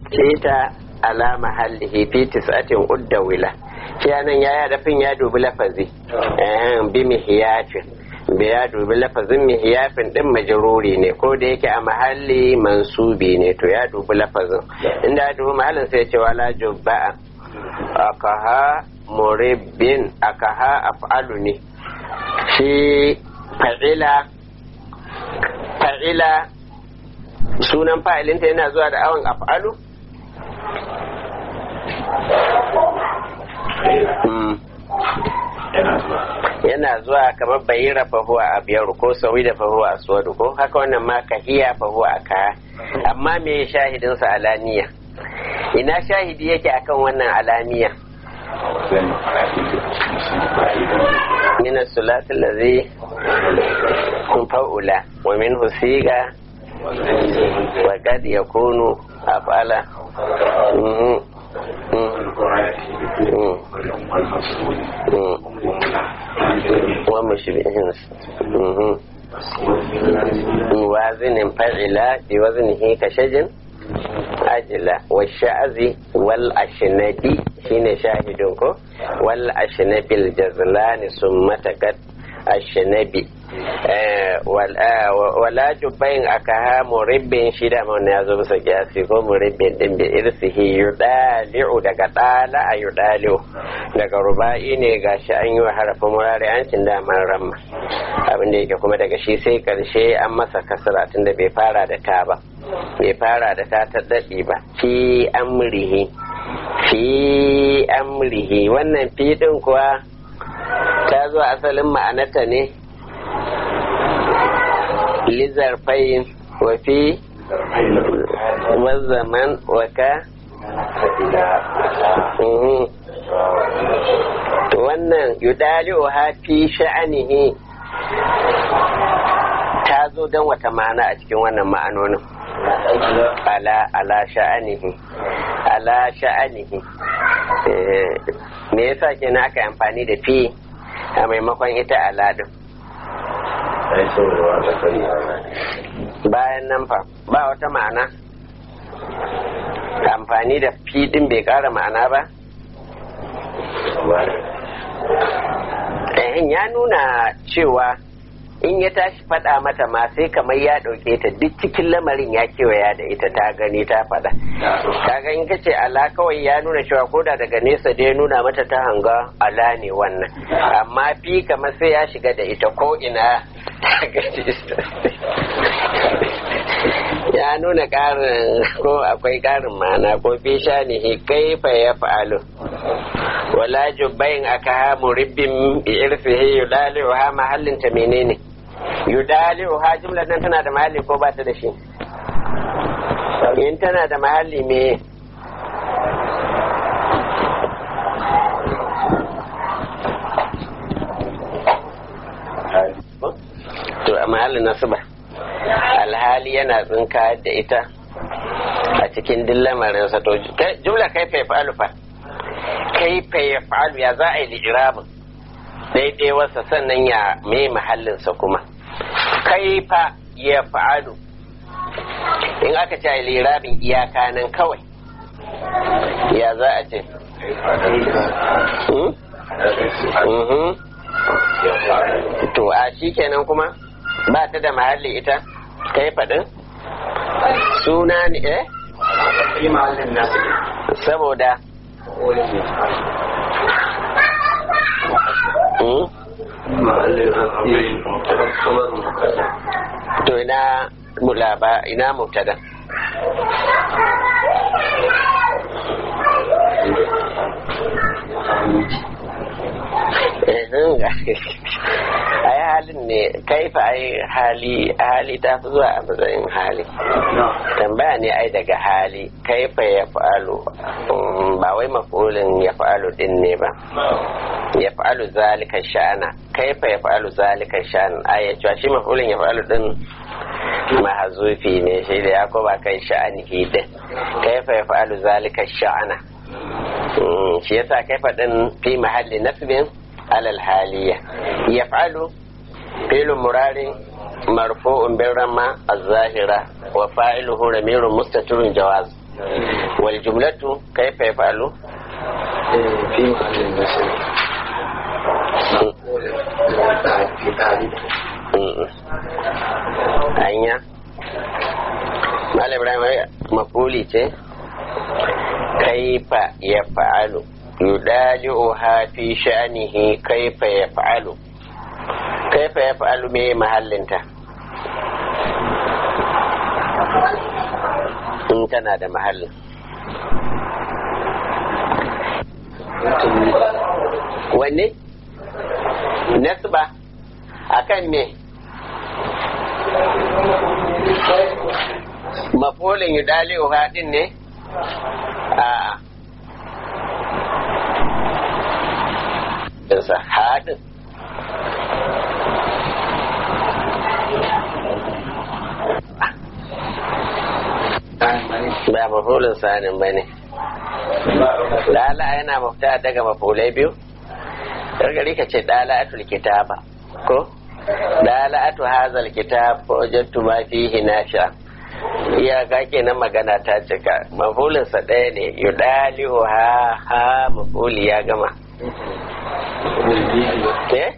ta ala mahallihi fi tis'atin udda wila shi anan yaya dafin ya dubi lafazi eh bi mihiyafin bi ya dubi lafazin mihiyafin din majruri ne ko da yake a mahalli mansubi ne to ya dubi lafazin inda ya dubi mahallin sai ya ce wala jubba'a akaha muribbin akaha af'alu ne shi fa'ila fa'ila sunan fa'ilinta yana zuwa da awon af'alu yana zuwa kamar bayira fahuwa a biyar ko sauyi da fahuwa a suwadu ko haka wannan ma kahiya fahuwa a kaya amma me shahidinsa alaniya ina shahidi yake akan wannan alaniya من الثلاث الذي فأولى ومنه سيغا وقد يكون أفعل ومشبهين وازن فعل بوزنه كشجن ajila wa sha'azi wal ashnabi shine shahidin ko wal ashnabil jazlani summa takat ashnabi wala jubain aka ha muribbin shida mun ya zo bisa kiyasi ko muribbin din bi irsihi yudali'u daga dala a yudali'u daga ruba'i ne gashi an yi wa harafin murari an cin daman ramma abin da yake kuma daga shi sai karshe an masa kasara tunda bai fara da ta ba bai fara da ta ta daɗi ba fi amrihi fi amrihi wannan fi ɗin kuwa ta zo asalin ma'anata ne lizar fayin wa fi zaman waka wannan yudali'u ha fi sha'anihi ta zo don wata ma'ana a cikin wannan ma'anonin ala ala sha'anihi ala sha'anihi me yasa kenan aka yi amfani da fi a maimakon ita ala din bayan nan fa ba wata ma'ana amfani da fi din bai kara ma'ana ba ya nuna cewa in ya tashi faɗa mata ma sai kamar ya ɗauke ta duk cikin lamarin ya kewaya da ita ta gani ta faɗa kaga in kace ala kawai ya nuna cewa koda daga nesa dai nuna mata ta hanga ala ne wannan amma fi kamar sai ya shiga da ita ko ina ya nuna ƙarin ko akwai ƙarin ma'ana ko fi shanihi kaifa ya fa'alu wala jubbain aka ha muribbin bi irfihi yudali'u ha mahallin ta menene yudali'u ha jumlar nan tana da mahalli ko ba ta da shi in tana da mahalli me to a mahallin nasuba alhali yana tsinka da ita a cikin dillamarinsa to jumla kai fa fa'alu fa kaifa ya fa'alu ya za a yi lijirabin daidai wasa sannan ya mai mahallinsa kuma kaifa ya fa'alu in aka ce lirabin iyaka nan kawai ya za a ce to a shi kenan kuma ba ta da mahalli ita kai faɗin suna ne eh saboda to ina mulaba ina mubtada ai halin ne kaifa ai hali hali ta fi zuwa a matsayin hali tambaya ne ai daga hali kaifa ya fa'alu ba wai mafulin ya fa'alu din ne ba ya fa'alu zalika sha'ana kaifa ya fa'alu zalika sha'ana ai ya cewa shi mafulin ya fa'alu din mahazufi ne shi da ya ba kai sha'anihi din kaifa ya fa'alu zalika sha'ana shi yasa kaifa din fi mahalli nasbin alal haliya yaf'alu fi'l murari marfu'un bil ramma az-zahira wa fa'iluhu ramirun mustatirun jawaz wal jumlatu kaifa yaf'alu في محل النسب في تعريف hanya Malam Ibrahim mafuli ce kaifa ya fa'alu yudali'uha fi sha'nihi kaifa ya fa'alu kaifa ya fa'alu me mahallinta in tana da mahallin wanne nasba akan me mafulin yudali'u haɗin ne a ɗinsa haɗin ba mafulin sanin ba ne lala yana mafita daga mafulai biyu gargari ka ce dala'atul kitaba ko dala'atu hazal kitab wajadtu ma fihi nasha iya ga kenan magana ta cika mafulin sa ɗaya ne yudalihu ha ha mafuli ya gama eh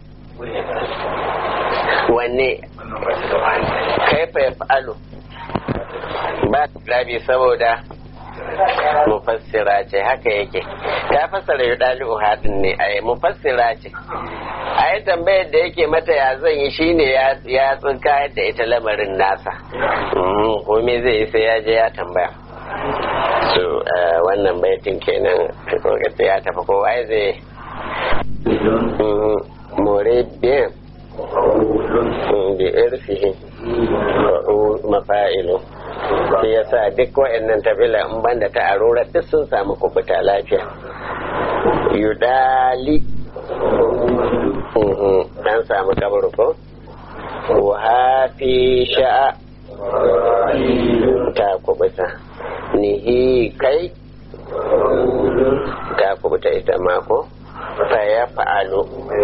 wanne kaifa yaf'alu ba rabi saboda mufassira ce haka yake ta fassara yi ɗali'u haɗin ne a yi mufassira ce a yi tambayar da yake mata ya zan yi shine ya tsinka da ita lamarin nasa kome zai yi sai ya je ya tambaya so wannan baitin kenan kokata ya tafi kowa ya zai more biyan da irfihi mafa'ilu shi ya sa duk wa'annan tabila in banda ta arura duk sun samu kubuta lafiya yudali an samu kabar ko wahafi sha'a ta kubuta nihi kai ta kubuta ita mako ta ya fa'alu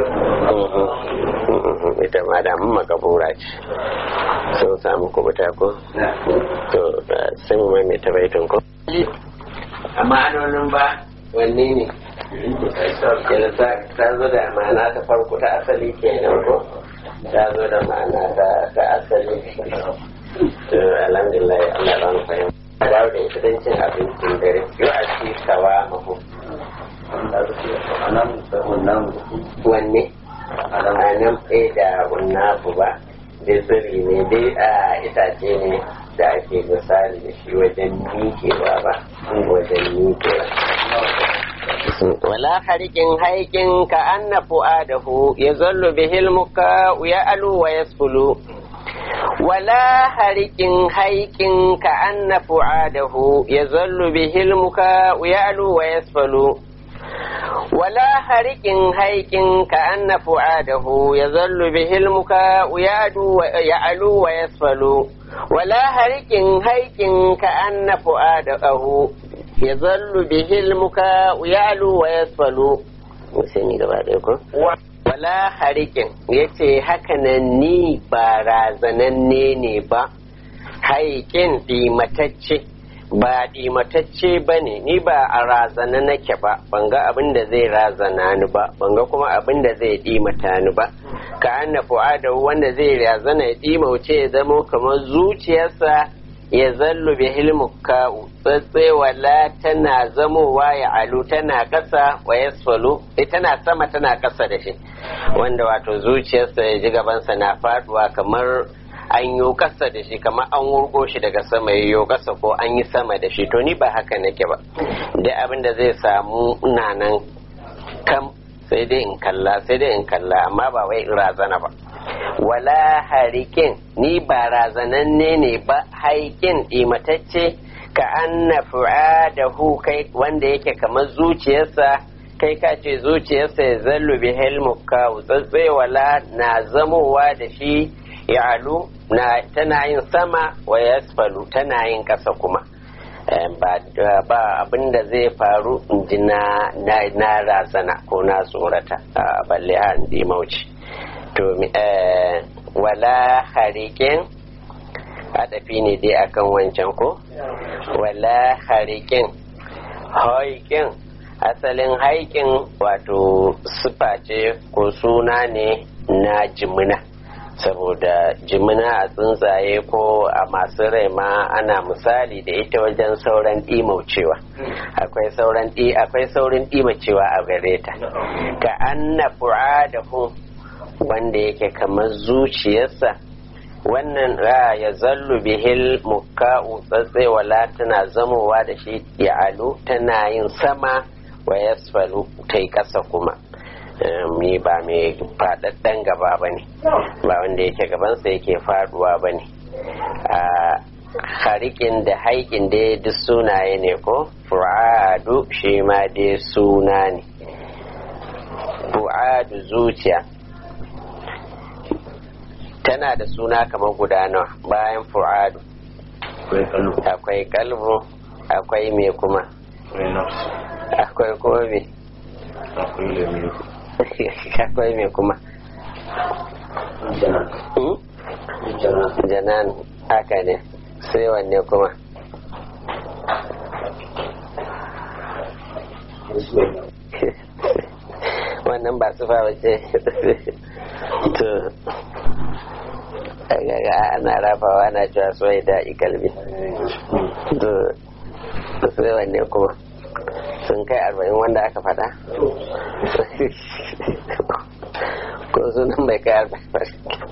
ita ma da mun makabura ce sun samu kubuta ko to sai mu mai ta baitin ko amma anonin ba wanne ne yana ta zo da ma'ana ta farko ta asali kenan ko ta zo da ma'ana ta asali to alhamdulillah Allah ba mu fahimta dawo da ita don cin abincin dare yau a ci sawa mahu wanne a nan tsaye da hunnafu ba dai tsiri ne dai a itace ne da ake misali da shi wajen miƙewa ba wajen miƙewa wala harikin haikin ka anna fu'adahu ya zallu bihil muka ya alu wa yasfulu ولا هرك هيك كأن فعاده يظل به المكاء يعلو ويسفل ولا هرك هيك كأن فعاده يظل به المكاء يعلو ويسفل ولا هرك هيك كأن فعاده يظل به المكاء يعلو ويسفل wala harikin ya ce hakanan ni ba razananne ne ba haikin ɗimatacce ba ɗimatacce ba ne ni ba a razana nake ba ban ga abin da zai razana ni ba ban ga kuma abin da zai ɗimata ni ba ka anna fu'ada wanda zai razana ya ɗimauce ya zamo kamar zuciyarsa ya zallu bi hilmuka'u wala tana zamowa ya alu tana ƙasa wa yasfalu tana sama tana ƙasa da shi wanda wato zuciyarsa ya ji gabansa na faduwa kamar an yi ƙasa da shi kamar an wurgo shi daga sama ya yi ƙasa ko an yi sama da shi to ni ba haka nake ba da abin da zai samu nan kam sai dai in kalla sai dai in kalla amma ba wai in razana ba wala harikin ni ba razananne ne ba haikin imatacce ka anna fu'adahu kai wanda yake kamar zuciyarsa kai ka ce zuciyarsa ya zallu bi helmuka wala na zamowa da shi ya alu na tana yin sama wa yasfalu tana yin ƙasa kuma ba abin da zai faru in ji na razana ko na tsorata balle a mauci to wala harikin adafi ne dai akan wancan ko wala harikin haikin asalin haikin wato sifa ce ko suna ne na jimina saboda jimina a tsuntsaye ko a masu rai ma ana misali da ita wajen sauran ɗimaucewa akwai sauran akwai saurin ɗimacewa a gare ta ka anna fu'adahu wanda yake kamar zuciyarsa wannan ya zallu bihil mukka'u tsatsewa tana zamowa da shi ya alu tana yin sama wa yasfalu ta yi ƙasa kuma mi ba mai faɗaɗɗen gaba ba ne ba wanda yake gabansa yake faɗuwa ba ne a harikin da haikin dai duk sunaye ne ko fu'adu shi ma dai suna ne fu'adu zuciya tana da suna kamar guda nawa bayan fu'adu akwai kalbu akwai me kuma akwai kuma me akwai me kuma janan haka ne sai wanne kuma wannan ba sufa wace to ana rafawa ana cewa soyi da ikalbi to sai wanne kuma sun kai arba'in wanda aka fada ko sunan bai kai arba'in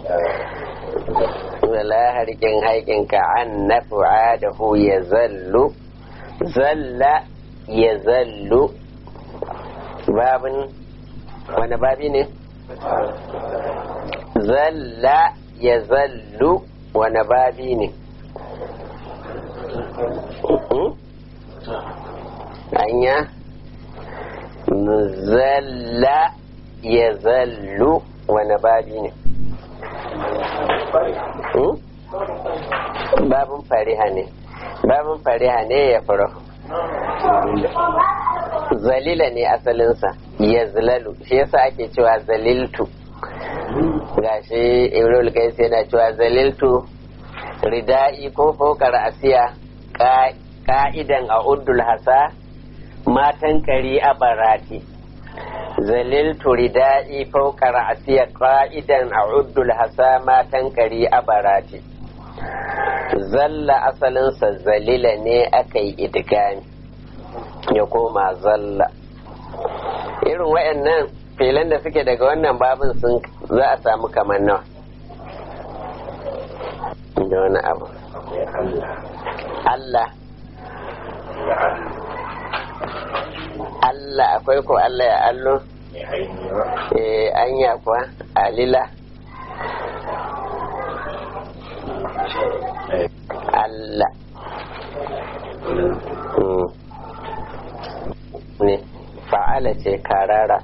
wala harkin haikin ka an na fu'adahu ya zallu zalla ya zallu babin wani babi ne zalla ya zallu wani babi ne anya zalla ya zallu wani babi ne babin fariha ne babin fariha ne ya fara zalila ne asalinsa ya zalalu shi yasa ake cewa zaliltu gashi ibrahim kais yana cewa zaliltu rida'i ko fokar asiya ka'idan a uddul hasa matan kari a barati zaliltu rida'i fokar asiya ka'idan a uddul hasa matan kari a barati zalla asalinsa zalila ne aka yi idigami ya koma zalla irin wayannan filan da suke daga wannan babin sun za a samu kamar nawa da wani abu Allah Allah akwai ko Allah ya allo eh anya kuwa alila Allah ne fa'ala ce karara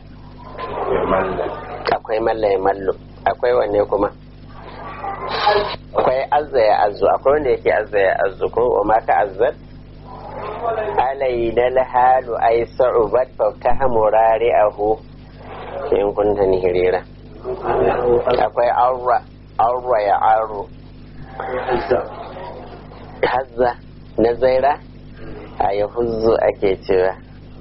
akwai mallaye mallo akwai wanne kuma akwai azza ya azu akwai wanda yake azza ya azu ko wa maka azzat alaina alhalu ay sa'ubat fa tahmurari ahu in kunta nihirira akwai aura aura ya aro hazza na zaira a yahuzzu ake cewa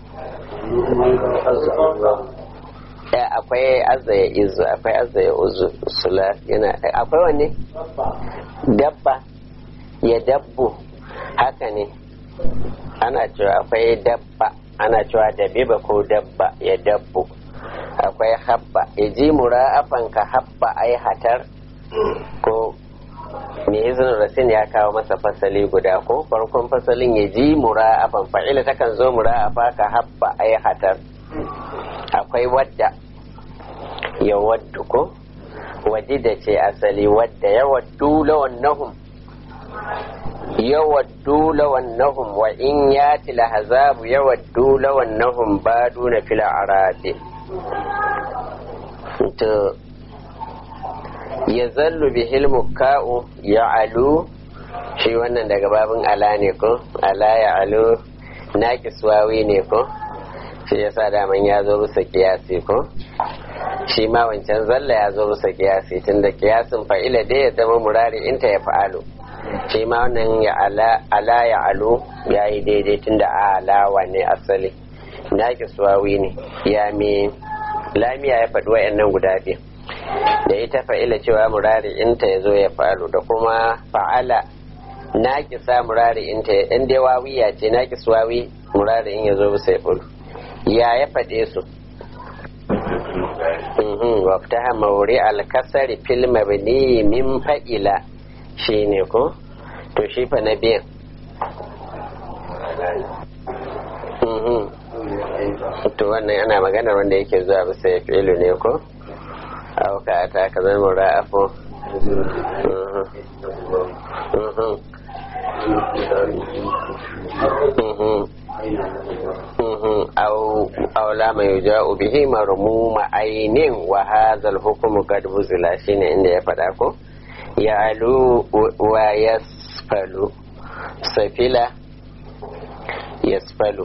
akwai azza ya izu akwai azza ya uzu sula yana akwai wanne dabba ya dabbu haka ne ana cewa akwai dabba ana cewa dabiba ko dabba ya dabbu akwai habba ya ji mura'afan ka habba ai hatar ko me izinin rasin ya kawo masa fasali guda ko farkon fasalin ya ji mura'afan fa'ila takan zo mura'afa ka habba ai hatar akwai wadda ya waddu ko da ce asali wadda ya waddu lawannahum ya waddu lawannahum wa in yati lahazabu ya waddu lawannahum baduna fil aradi to ya zallu bihil mukka'u ya alu shi wannan daga babin ala ne ko ala ya alu na kiswawi ne ko shi yasa daman ya zo bisa kiyasi ko shi ma wancan zalla ya zo bisa kiyasi tunda kiyasin fa'ila dai ya zama murari inta ya fa'alu shi ma wannan ya ala ya alo ya yi daidai tun da alawa ne asali na suwawi ne ya mi lamiya ya faɗi wa'annan guda biyu da ita fa'ila cewa murari inta ya zo ya faru da kuma fa'ala na kisa murari inta in dai wawiya ce na wawi murari in ya zo bisa ya fulu ya ya faɗe su waftaha mauri alkasari fil mabni min fa'ila shi ne ko to shi fa na biyan to wannan ana maganar wanda yake zuwa bisa ya fi'ilu ne ko auka ta ka zama ra'afo أو لا ما يجاء به مرموم عين وهذا الحكم قد بزل شين عند يفداكو يعلو ويسفل سفلا يسفل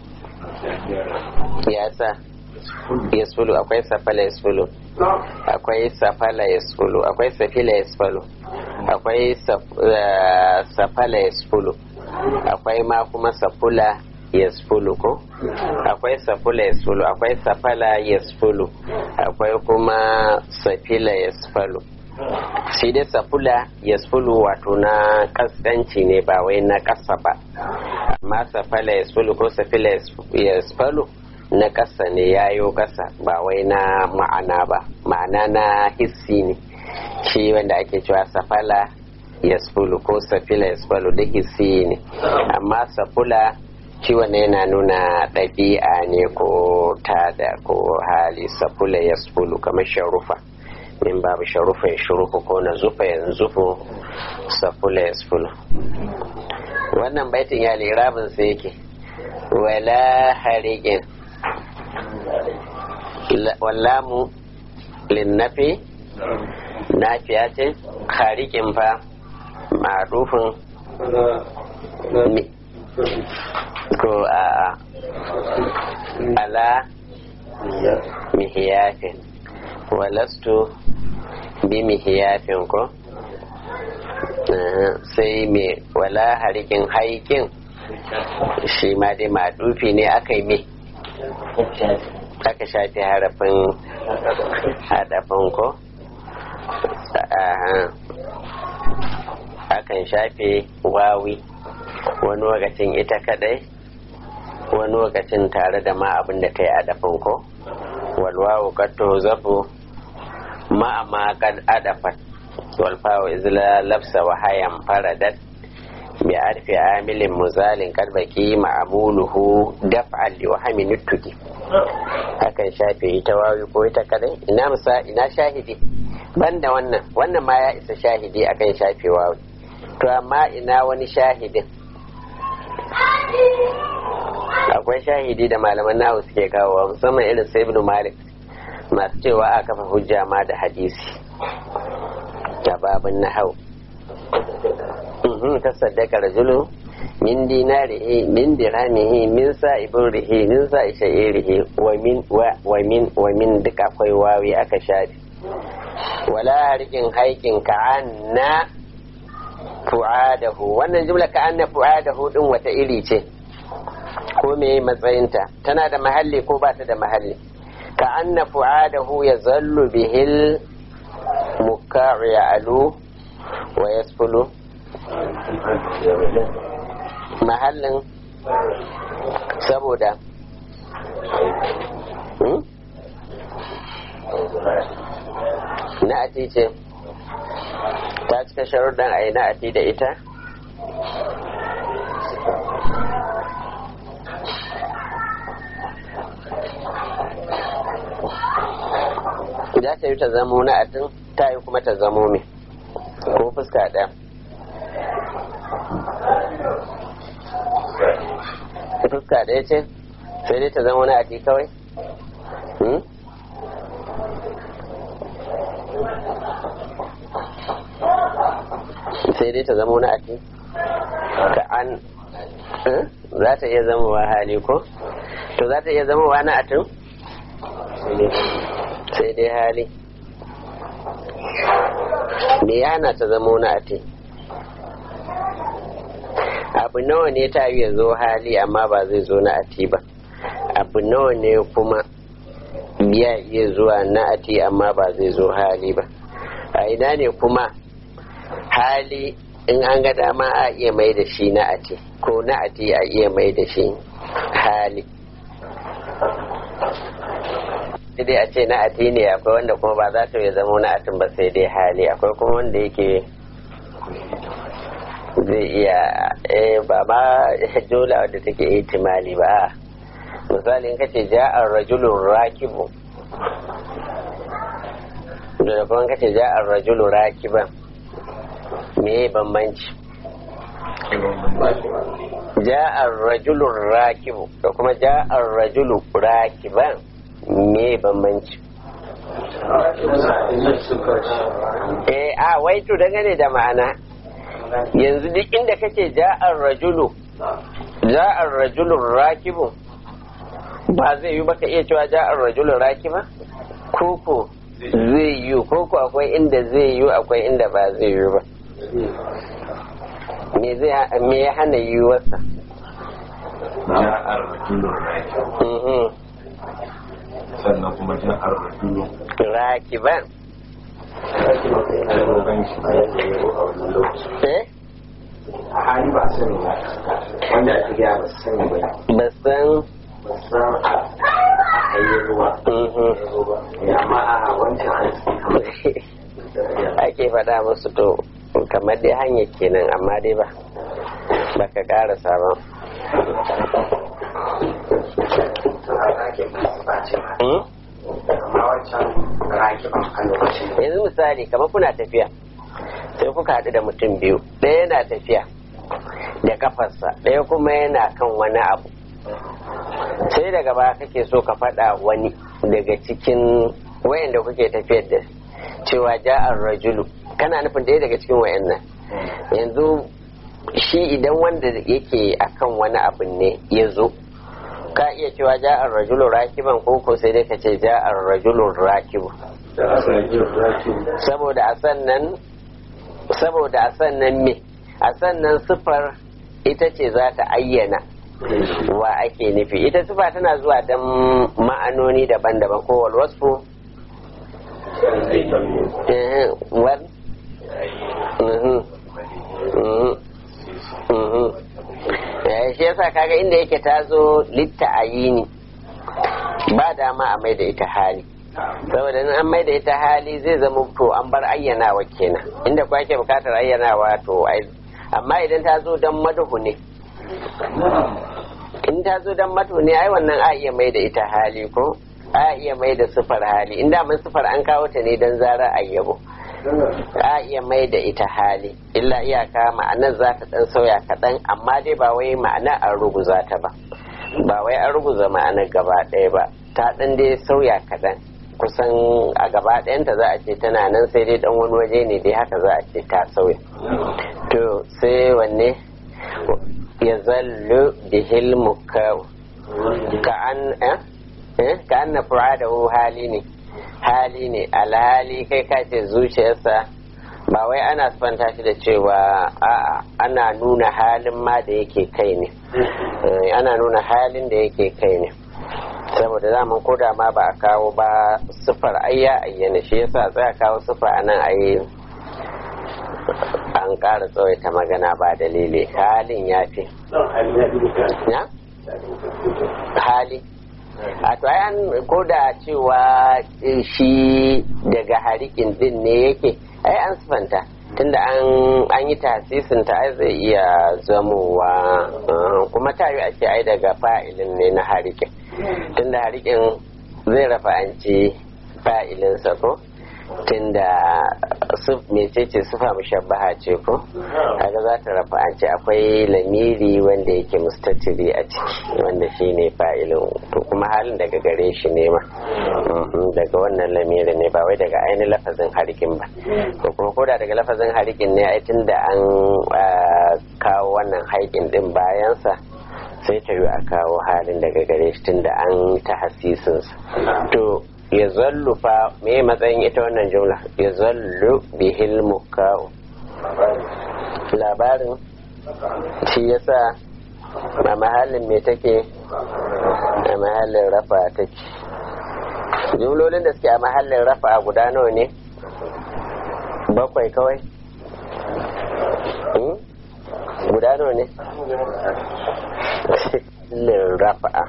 ياسا yasfulu akwai safala yasfulu akwai safala yasfulu akwai safila yasfulu akwai safala yasfulu akwai ma kuma safula yasfulu ko akwai safula yasfulu akwai safala yasfulu akwai kuma safila yasfulu shi dai safula yasfulu wato na kaskanci ne ba wai na kasa ba amma safala yasfulu ko safila yasfulu na ƙasa ne yayo ƙasa ba wai na ma'ana ba ma'ana na hissi ne shi wanda ake cewa safala yasfulu ko safila yasfulu duk hissi ne amma safula shi wanda yana nuna ɗabi'a ne ko tada ko hali safula yasfulu kamar sharufa min babu sharufa ya shurufu ko na zufa ya zufu safula yasfulu wannan baitin ya lirabin sai yake wala harikin wallamu linnafi nafiya ce harikin fa ma'arufin ko a ala mihiyafin walastu bi mihiyafin ko sai me wala harikin haikin shi ma dai madufi ne aka yi me aka shafi harafin hadafin ko akan shafe wawi wani lokacin ita kadai wani lokacin tare da ma abin da ta yi adafin ko walwawu katto zafu ma ma kad adafat walfawo izla lafsa wa hayan faradat bi arfi amilin muzalin karbaki ma'amuluhu daf'al li wahami nuttuki hakan shafe ita wawi ko ita kadai ina musa ina shahidi banda wannan wannan ma ya isa shahidi akan shafe wawi to amma ina wani shahidin akwai shahidi da malaman nahu suke kawo musamman irin sai ibn malik masu cewa a kafa hujja ma da hadisi da babin nahau ta saddaka rajulu min dinarihi min dirhamihi min sa'iburihi min sa'i sha'irihi wa min wa min wa min duk akwai wawi aka shafi wala rikin haikin ka'anna fu'adahu wannan jumla ka'anna fu'adahu din wata iri ce ko me matsayinta tana da mahalli ko ba ta da mahalli ka'anna fu'adahu ya zallu bihil mukka'u ya alu wa yasfulu mahallin saboda na'ati ce ta cika sharuɗan a yi na'ati da ita za ta yi ta zamo na'atin ta yi kuma ta zamo mai ko fuska ɗaya fuska ɗaya ce sai dai ta zama wani ati kawai sai dai ta zama wani ati ka an za ta iya zama wa hali ko to za ta iya zama wa na atin sai dai hali me yana ta zama wani ati abu nawa ne ta ya zo hali amma ba zai zo na ati ba abu nawa ne kuma ya iya zuwa na ati amma ba zai zo hali ba a ina ne kuma hali in an ga dama a iya mai da shi na ati ko na ati a iya mai da shi hali sai dai a ce na ati ne akwai wanda kuma ba za ta ya zama na atin ba sai dai hali akwai kuma wanda yake zai iya eh ba ma jola wadda take ihtimali ba misali in kace ja'ar rajulun rakibu da kuma kace ja'ar rajulun rakiban me bambanci ja'ar rajulun rakibu da kuma ja'ar rajulu rakiban me bambanci eh a wai to dangane da ma'ana yanzu duk inda kake ja'ar rajulu ja'ar rajulun rakibu ba zai yi baka iya cewa ja'ar rajulun rakiba koko zai yi koko akwai inda zai yi akwai inda ba zai yi ba me ya hana yi wasa ja'ar rajulun rakibu sannan kuma ja'ar rajulun rakiban eh a hali ba sani ba wanda ake gaya ba sani ba ba san ba san a hayyar ruwa amma a wancan an ake faɗa musu to kamar dai hanyar kenan amma dai ba baka ƙara sabon yanzu misali kamar kuna tafiya sai kuka haɗu da mutum biyu ɗaya yana tafiya da kafarsa ɗaya kuma yana kan wani abu sai daga baya kake so ka faɗa wani daga cikin wayanda kuke tafiyar da cewa ja'ar rajulu kana nufin ɗaya daga cikin wayannan yanzu shi idan wanda yake akan wani abu ne ya zo ka iya cewa ja'ar rajulu rakiban ko ko sai dai ka ce ja'ar rajulu rakibu saboda a sannan saboda a sannan me a sannan sifar ita ce za ta ayyana wa ake nufi ita sifa tana zuwa don ma'anoni daban-daban ko walwasfu wal shi yasa kaga inda yake ta zo litta ayini ba dama a mai da ita hali saboda in an mai da ita hali zai zama to an bar ayyanawa kenan inda kwa ke bukatar ayyanawa to amma idan ta zo don maduhu ne in ta zo don madu ne ai wannan a iya mai da ita hali ko a iya mai da sufar hali inda mun sufar an kawo ta ne don zarar ayyabo a iya mai da ita hali illa iyaka ma'anar za ta dan sauya kaɗan amma dai ba wai ma'ana an ruguza ta ba ba wai an ruguza ma'anar gaba ɗaya ba ta dan dai sauya kaɗan kusan a gaba ɗayanta za a ce tana nan sai dai dan wani waje ne dai haka za a ce ta sauya to sai wanne ya zallu bihil mukau ka an eh ka an na furadahu hali ne hali ne alhali kai ka ce zuciyarsa ba wai ana sifanta shi da cewa a'a ana nuna halin ma da yake kai ne ana nuna halin da yake kai ne saboda zaman koda ma ba a kawo ba sifar ayya ayyana shi yasa tsaya kawo sifa a nan ayi an ƙara tsawaita magana ba dalili halin ya fi ya hali a to an koda cewa shi daga harikin din ne yake ai an sifanta tunda an yi tasisin ta ai zai iya zamowa kuma ta yi a ce ai daga fa'ilin ne na harikin tunda harikin zai rafa an ce fa'ilinsa ko tunda mecece sufa mushabbaha ce ko kaga za ta rafa an ce akwai lamiri wanda yake mustatiri a ciki wanda shi ne fa'ilin to kuma halin daga gare shi ne ma daga wannan lamiri ne ba wai daga ainihin lafazin harikin ba ko kuma koda daga lafazin harikin ne ai tunda an kawo wannan haikin din bayansa sai ta yi a kawo halin daga gare shi tunda an ta hasisinsa to ya zallu fa me matsayin ita wannan jumla ya zallu bihil mukau labarin shi yasa a mahallin me take a mahallin rafa take jumlolin da suke a mahallin rafa guda nawa ne bakwai kawai guda nawa ne mahallin rafa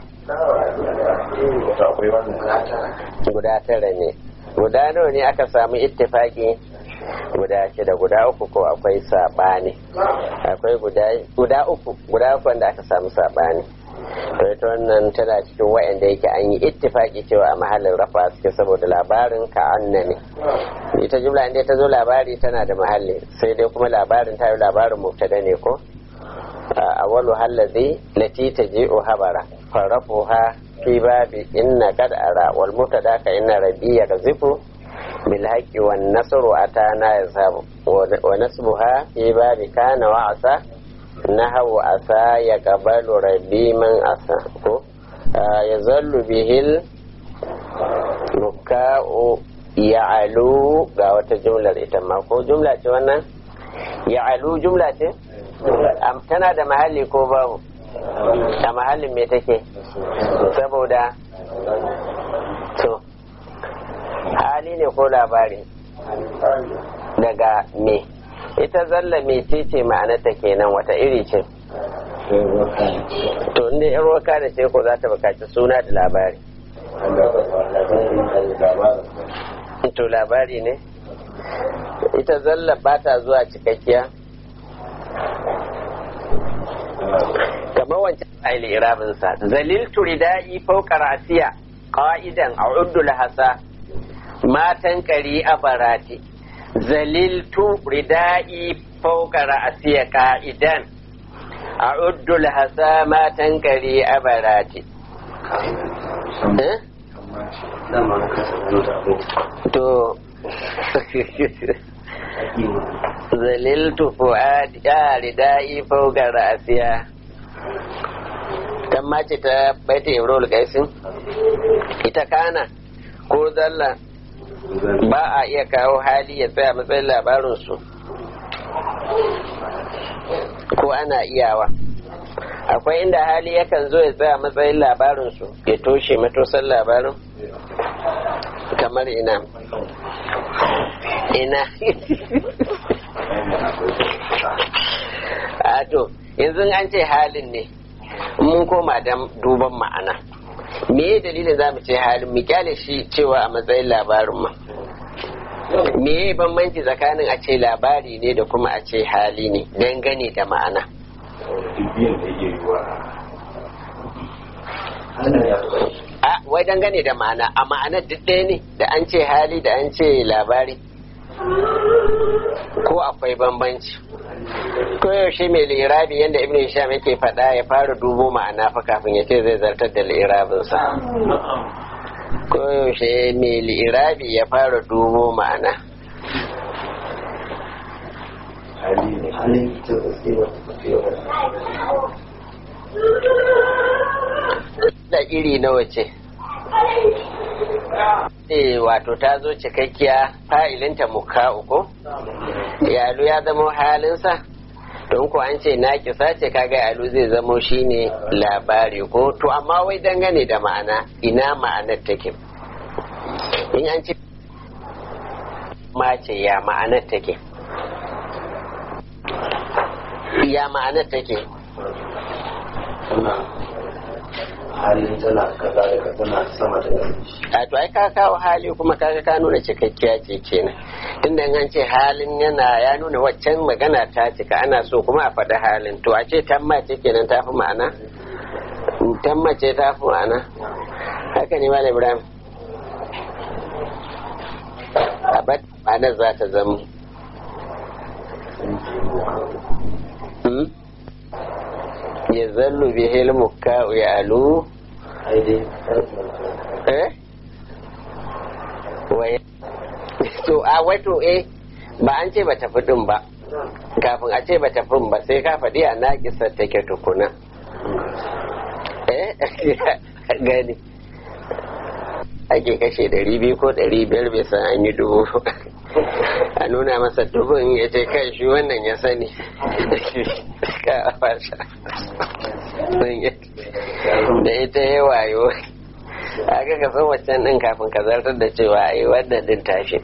guda tara ne guda nawa ne aka samu ittifaki guda shida guda uku ko akwai saɓani akwai guda uku guda uku wanda aka samu saɓani to ita wannan tana cikin wa'anda yake an yi ittifaki cewa a mahallin rafa suke saboda labarin ka anna ne ita jumla inda ta zo labari tana da mahalli sai dai kuma labarin ta yi labarin mubtada ne ko awwalu hallazi lati taji'u habara farafuha fi babi inna qad ara wal mubtada ka inna rabbi yakzifu bil haqqi wan nasru atana yazhabu wa nasbuha fi babi kana wa asa nahawu asa ya qabalu rabbi man asa ko yazallu bihil nuka'u ya'alu ga wata jumlar ita ma ko jumla ce wannan ya'alu jumla ce tana da mahalli ko babu a mahallin me take saboda to hali ne ko labari daga me ita zalla me ce ma'anarta kenan wata iri ce to inda yan roka da ce ko za ta bukaci suna da labari to labari ne ita zalla ba ta zuwa cikakkiya kamar wancan fa'ili irabinsa zaliltu ridai fawqa ra'siya qa'idan a'uddu lahasa matan kari a barati zaliltu ridai fawqa ra'siya qa'idan a'uddu lahasa matan kari a barati to zaliltu fu'adi ya ridai fawqa ra'siya kan mace ta baita ibrahim gaisin ita kana ko zalla ba a iya kawo hali ya tsaya matsayin labarinsu ko ana iyawa akwai inda hali yakan zo ya tsaya matsayin labarinsu ya toshe matosan labarin kamar ina ina a to yanzu an ce halin ne mun koma da duban ma'ana me dalilin za mu ce halin mu kyale shi cewa a matsayin labarin ma me ya bambanci tsakanin a ce labari ne da kuma a ce hali ne dangane da ma'ana a wai dangane da ma'ana a ma'anar duk ɗaya ne da an ce hali da an ce labari ko akwai bambanci ko yaushe mai lirabi yadda ibn hisham yake faɗa ya fara dubo ma'ana fa kafin ya ce zai zartar da lirabinsa ko yaushe mai lirabi ya fara dubo ma'ana da iri nawa ce eh wato ta zo cikakkiya fa'ilinta muka uku yalu ya zamo halinsa don ko an ce na kisa ce kaga yalu zai zamo shine labari ko to amma wai dangane da ma'ana ina ma'anar take in an ce mace ya ma'anar take ya ma'anar take halin tana kaza da tana sama da a to ai ka kawo hali kuma kaga ka nuna cikakkiya ce kenan tunda an ce halin yana ya nuna waccan magana ta cika ana so kuma a faɗi halin to a ce tamma ce kenan ta fi ma'ana tamma ce ta fi ma'ana haka ne malam ibrahim a bat ma'anar za ta zama ya zallu bihil mukka ya alu eh wai to a wato eh ba an ce ba tafi din ba kafin a ce ba tafi ba sai ka faɗi a naƙisar take tukuna eh gani ake kashe ɗari biyu ko ɗari biyar bai san an yi dubu a nuna masa dubin ya ce kai shi wannan ya sani ka a fasha da ita ya wayo aka ka san waccan din kafin ka zartar da cewa a yi wannan din tashi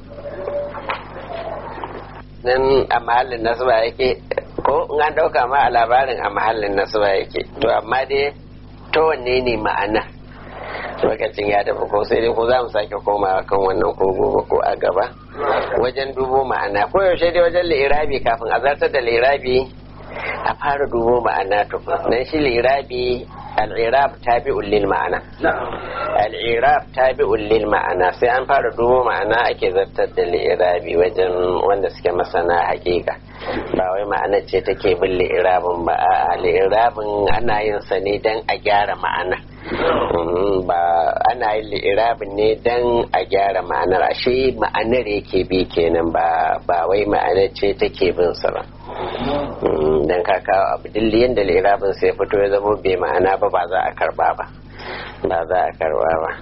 nan a mahallin nasuba yake ko in an dauka ma a labarin a mahallin nasuba yake to amma dai ta wanne ne ma'ana lokacin ya tafi ko sai dai ko za mu sake komawa kan wannan ko gobe ko a gaba wajen dubo ma'ana ko yaushe dai wajen lirabi kafin a zartar da lirabi a fara dubo ma'ana tukun dan shi lirabi al'irab tabi'un lil ma'ana al'irab tabi'un lil ma'ana sai an fara dubo ma'ana ake zartar da lirabi wajen wanda suke masana hakika ba wai ma'ana ce take bin li'irabin ba a li'irabin ana yin sa ne dan a gyara ma'ana ba ana yin li'irabin ne dan a gyara ma'anar ashe ma'anar yake bi kenan ba ba wai ma'anar ce take bin sa ba dan ka kawo abu dilli yadda li'irabin sai fito ya zama bai ma'ana ba ba za a karba ba ba za a karba ba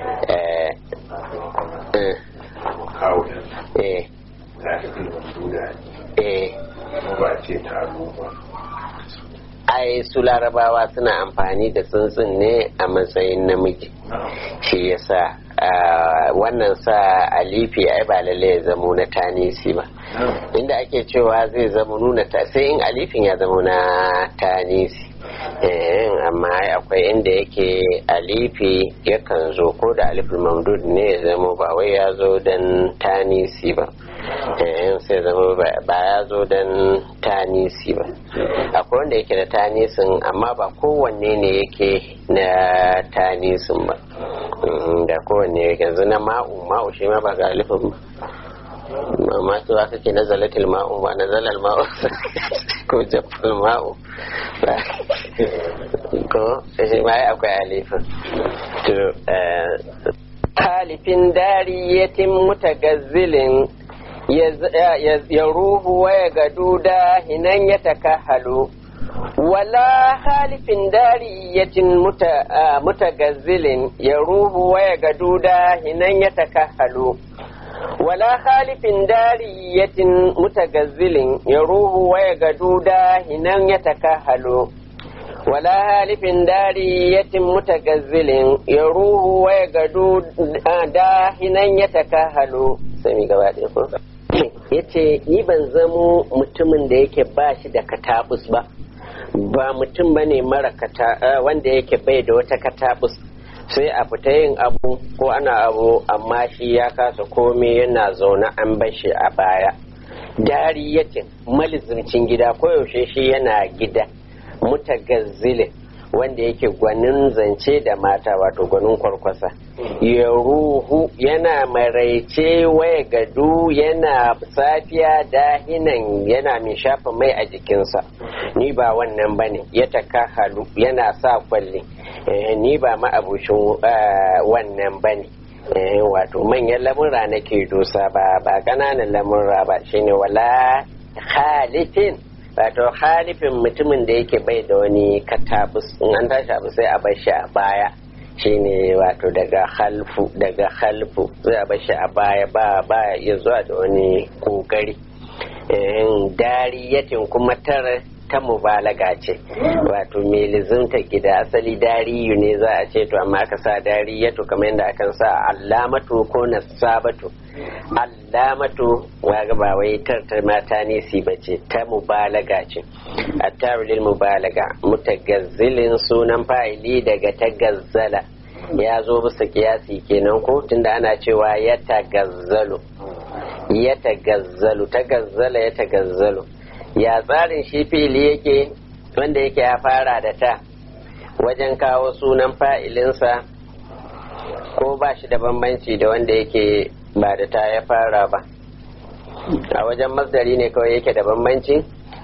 eh eh ai su larabawa suna amfani da tsuntsun ne a matsayin namiji shi yasa wannan sa alifi ai ba lalle ya zamo na tanisi ba inda ake cewa zai zama nuna ta sai in alifin ya zama na tanisi amma akwai inda yake alifi yakan zo ko da alifin mamdud ne ya zama ba wai ya zo don tanisi ba sai zama ba ya zo don tanisi ba akwai wanda yake da tanisin amma ba kowanne ne yake na tanisin ba da kowanne yanzu na ma'u ma'u shi ma ba ga alifin ba ma cewa kake na zalatil ma'u ba na zalal ma'u ko jafal ma'u ko shi ma akwai alifin to halifin dariyatin mutagazzilin ya ruhu waya gadu da hinan ya takahalu wala halifin dariyatin mutagazzilin ya ruhu waya gadu da hinan ya takahalu wala halifin dariyatin mutagazzilin ya ruhu waya gadu da hinan ya takahalu wala halifin dariyatin mutagazzilin ya ruhu waya gadu da hinan ya takahalu sai mi gaba ɗaya ko ya ce ni ban zamo mutumin da yake ba shi da katabus ba ba mutum ba ne mara wanda yake bai da wata katabus sai a fita yin abu ko ana abu amma shi ya kasa komai yana zaune an bashi a baya dariyatin malizimcin gida koyaushe shi yana gida mutagazzilin wanda yake gwanin zance da mata wato gwanin kwarkwasa ya ruhu yana maraice waya gadu yana safiya dahinan yana mai shafa mai a jikinsa ni ba wannan bane ya taka halu yana sa kwalli ni ba ma'abucin wannan bane wato manyan lamura nake dosa ba ba ƙananan lamura ba shine wala halifin wato halifin mutumin da yake bai da wani katabus in an tashi abu sai a bar shi a baya shine wato daga halfu daga halfu sai a bar shi a baya ba ba ya zuwa da wani kokari dariyatin kuma tara ta mubalaga ce wato mai lizimta gida asali dariyu ne za a ce to amma aka sa dariyatu kamar yadda akan sa allamatu ko nasabatu allamatu waga ba wai tartar mata ne si bace ta mubalaga ce attarulil mubalaga mutagazzilin sunan fa'ili daga tagazzala ya zo bisa kiyasi kenan ko tunda ana cewa ya tagazzalu ya tagazzalu tagazzala ya tagazzalu ya tsarin shi fili yake wanda yake ya fara da ta wajen kawo sunan fa'ilinsa ko ba shi da bambanci da wanda yake ba da ta ya fara ba a wajen masdari ne kawai yake da bambanci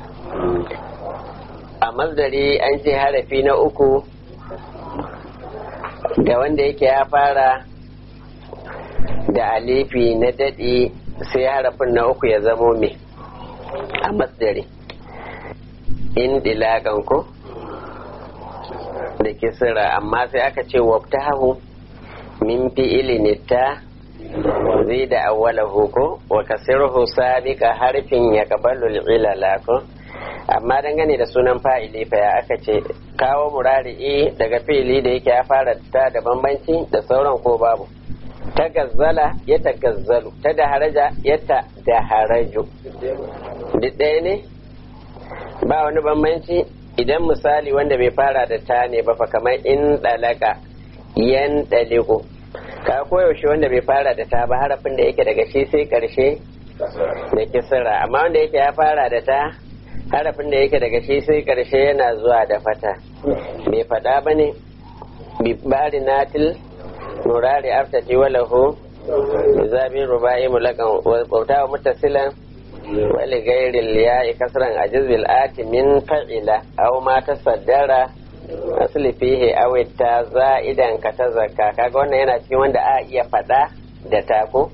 a masdari an ce harafi na uku da wanda yake ya fara da alifi na daɗi sai harafin na uku ya zamo me a masdari in dilagan ko da kisira amma sai aka ce wabtahu min fi'ili ta zai da awwalahu ko wa kasirhu sabiqa harfin ya kabalu ilala ko amma dangane da sunan fa'ili fa ya aka ce kawo murari'i daga fili da yake ya fara ta da bambanci da sauran ko babu ta gazzala ya ta gazzalu ta da haraja ya ta da haraju duk ɗaya ne ba wani bambanci idan misali wanda bai fara da ta ne ba fa kamar in ɗalaka yan ɗaliku ka koyaushe wanda bai fara da ta ba harafin da yake daga shi sai ƙarshe da kisira amma wanda yake ya fara da ta harafin da yake daga shi sai ƙarshe yana zuwa da fata bai faɗa ba ne bari natil nurari aftati walahu zabi rubai mulakan bauta wa mutasilan wali gairil ya kasran ajiz bil ati min fa'ila aw ma tasaddara asli fihi aw ta za'idan ka ta zakka kaga wannan yana cikin wanda a iya fada da tako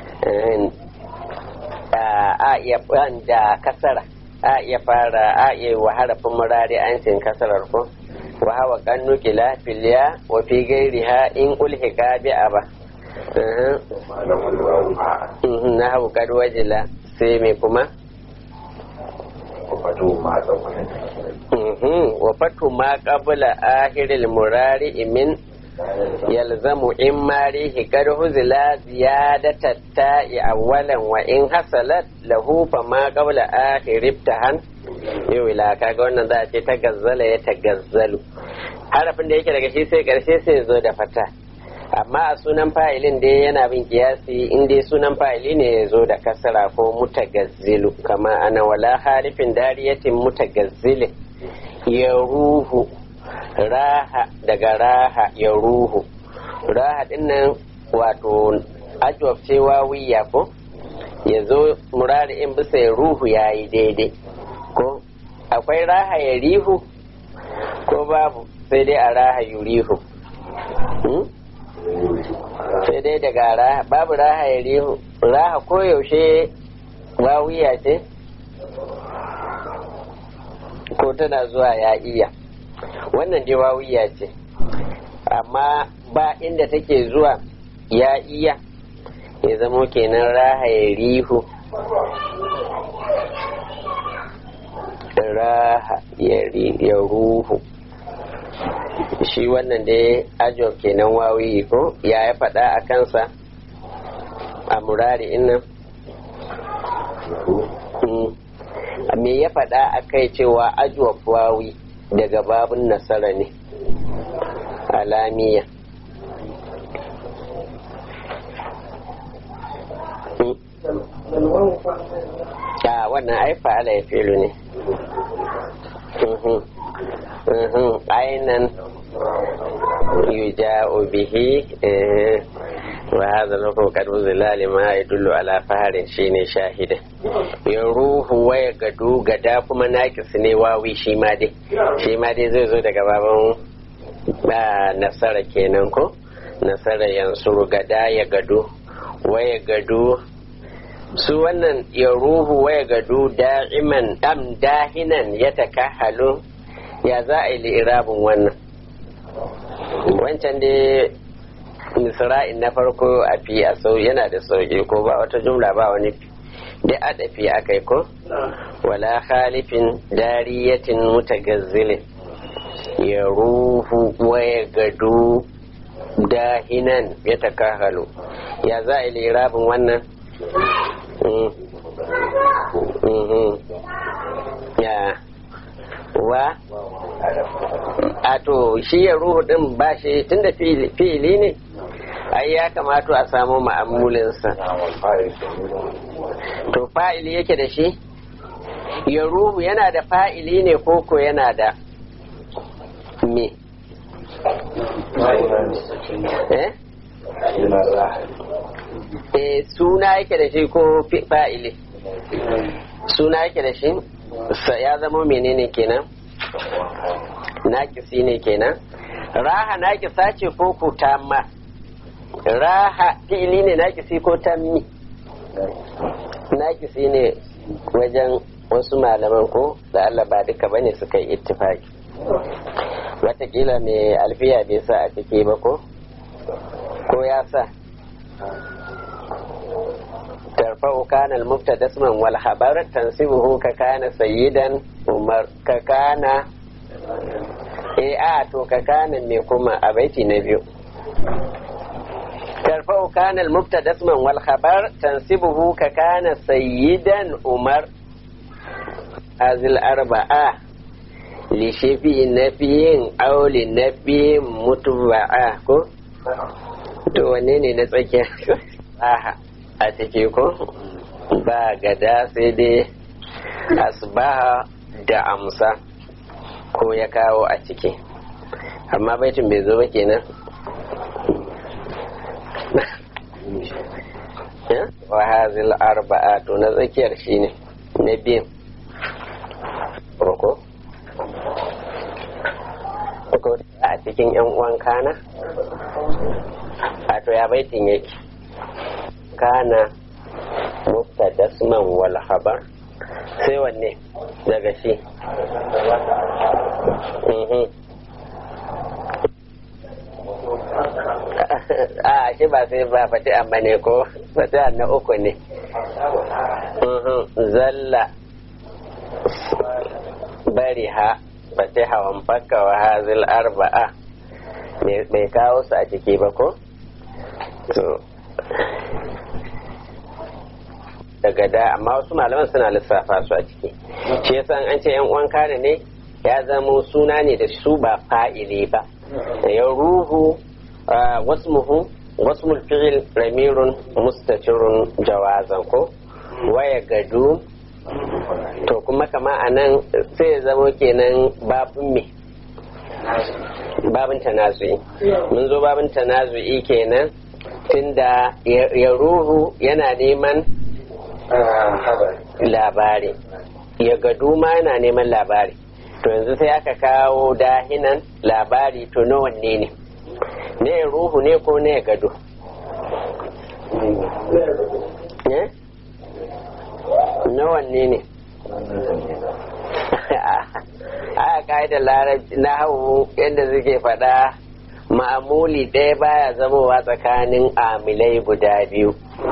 a iya da kasara a iya fara a iya wa harafin murari an cin kasarar ko wa hawa kan nukila filiya wa fi gairiha in ulhika bi aba na hau kad wajila sai me kuma wa fatu ma qabla ahiril murari min yalzamu in marihi kad huzila ziyadata ta'i awwalan wa in hasalat lahu fa ma qabla akhir ibtahan yau ila kaga wannan za a ce ta gazzala ya ta gazzalu harafin da yake daga shi sai karshe sai zo da fata amma a sunan fa'ilin dai yana bin kiyasi in dai sunan fa'ili ne ya zo da kasara ko mutagazzilu kama ana wala harifin dariyatin mutagazzilin ya ruhu raha daga raha ya ruhu raha dinnan wato ajwab ce wawiya ko ya zo murari in bisa ya ruhu ya yi daidai ko akwai raha ya rihu ko babu sai dai a raha yurihu sai dai daga raha babu raha ya rihu raha koyaushe wawiya ce ko tana zuwa ya iya wannan dai wawiya ce amma ba inda take zuwa ya iya ya zamo kenan raha ya rihu raha ya ruhu shi wannan dai ajob kenan wawiyi ko ya ya faɗa a kansa a murari innan me ya faɗa a kai cewa ajob wawi daga babun nasara ne alamiya a wannan ai fa'ala ya filu ne ainan yuja'u bihi wa hadha lahu qad uzila lima yadullu ala faharin shine shahida ya ruhu waya gadu gada kuma nakis ne wawi shi ma dai shi ma dai zai zo daga baban nasara kenan ko nasara yansuru gada ya gadu waya gadu su wannan ya ruhu waya gadu da'iman dam dahinan ya takahalu ya za a yi li'irabin wannan wancan dai misra'in na farko a fi a sau yana da sauƙi ko ba wata jumla ba wani da adafi a kai ko wala khalifin dariyatin mutagazzilin ya ruhu waya gadu dahinan ya takahalu ya za a yi li'irabin wannan ya wa a to shi ya ruhu din ba shi tunda fi'ili ne ai ya kamata a samu ma'amulinsa to fa'ili yake da shi ya ruhu yana da fa'ili ne koko yana da me eh eh suna yake da shi ko fa'ili suna yake da shi ya zama menene kenan nakisi ne kenan raha nakisa ce ko ko tamma raha fi'ili ne nakisi ko tammi nakisi ne wajen wasu malaman ko da Allah ba duka bane suka yi ittifaki watakila mai alfiya bai sa a ciki ba ko ko ya sa ترفع كان المبتدا اسما والخبر تنسبه ككان سيدا عمر ككان eh a to ka kana me kuma a baiti na biyu tarfa'u kana al-mubtada isman wal khabar tansibuhu ka kana sayyidan umar azil arba'a li shafi nafiyin aw li nafiyin mutba'a ko to wanne ne na tsakiya aha a ciki ko ba gada sai dai asbaha da amsa ko ya kawo a ciki amma baitin bai zo ba kenan wa hazil arba'a to na tsakiyar shine na biyan roko ko a cikin yan uwan kana a to ya baitin yake kana mubtadasman wal khabar sai wanne daga shi a shi ba sai ba fati amma ne ko fati na uku ne zalla bari ha fati hawan fakka wa hazil arba'a bai kawo su a ciki ba ko daga da amma wasu malaman suna lissafa su a ciki shi yasa an ce yan uwan kane ne ya zama suna ne da su ba fa'ili ba ya ruhu wasmuhu wasmul fi'il ramirun mustatirun jawazan ko waya gadu to kuma kama a nan sai ya zama kenan babin me babin tanazu'i mun zo babin tanazu'i kenan tunda ya ruhu yana neman labari ya gadu ma yana neman labari to yanzu sai aka kawo dahinan labari to na wanne ne ne ruhu ne ko ne gado na wanne ne a ka'idar larabci na hau yadda suke faɗa ma'amuli ɗaya baya zamowa tsakanin amilai guda biyu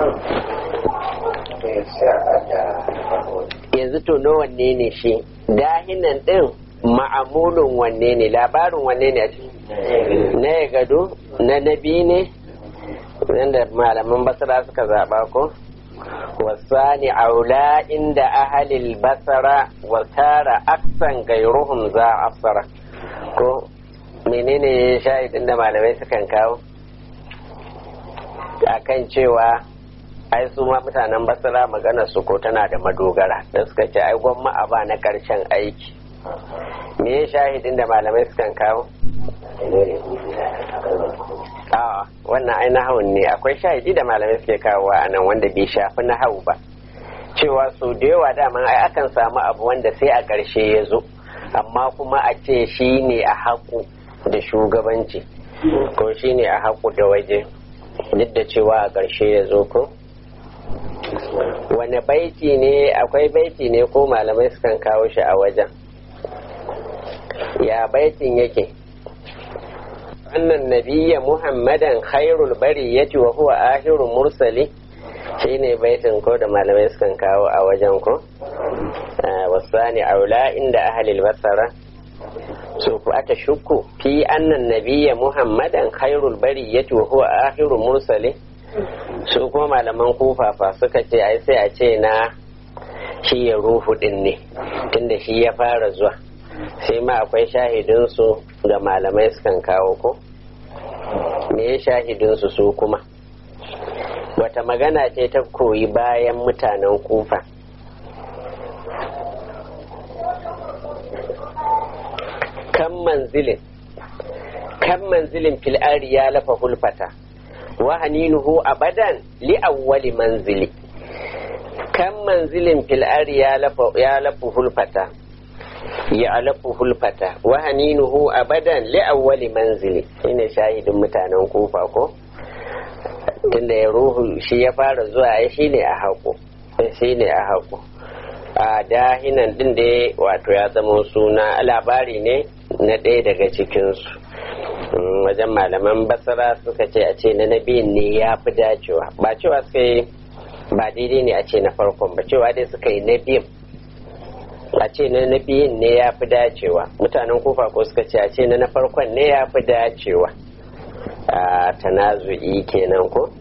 yanzu to na wanne ne shi dahinan ɗin ma'amulin wanne ne labarin wanne ne a na ya gado na nabi ne wanda malaman basara suka zaɓa ko wasani aula inda ahalil basara wa tara aksan gairuhum za asara ko menene shahidin da malamai sukan kawo akan cewa ai su ma mutanen basira magana su ko tana da madogara da suka ce ai gwamma a ba na karshen aiki me ya shahidin da malamai sukan kawo a wannan ai nahawun ne akwai shahidi da malamai suke kawo a nan wanda bai shafi nahawu ba cewa su da yawa daman ai akan samu abu wanda sai a ƙarshe ya zo amma kuma a ce shi ne a haƙu da shugabanci ko shi ne a haƙu da waje duk da cewa a ƙarshe ya zo ko wane baiti ne akwai baiti ne ko malamai sukan kawo shi a wajen ya baitin yake annan nabiyya muhammadan khairul bariyati wa huwa ahirul mursali shine baitin ko da malamai sukan kawo a wajen ko wasani aula inda ahlil basara su ku aka shukku fi annan nabiyya muhammadan khairul bariyati wa huwa ahirul mursali su kuma malaman kufafa suka ce ai sai a ce na shi ya ruhu din ne tunda shi ya fara zuwa sai ma akwai shahidinsu da malamai sukan kawo ko me ya shahidinsu su kuma wata magana ce ta koyi bayan mutanen kufa kan manzilin kan manzilin fil'ari ya lafa hulfata wa haninuhu abadan li awwali manzili kan manzilin fil'ari ya lafa hulfata ya alafu hulfata wa haninuhu abadan li awwali manzili shine shahidin mutanen kufa ko tunda ya ruhu shi ya fara zuwa ya shine a haƙo shine a haƙo a dahinan din da wato ya zama suna labari ne na ɗaya daga cikinsu wajen malaman basara suka ce a ce na nabiyin ne ya fi dacewa ba cewa suka yi ba daidai ne a ce na farkon ba cewa dai suka yi na biyun a ce na na biyun ne ya fi dacewa mutanen kofa ko suka ce a ce na na farkon ne ya fi dacewa a tanazu'i kenan ko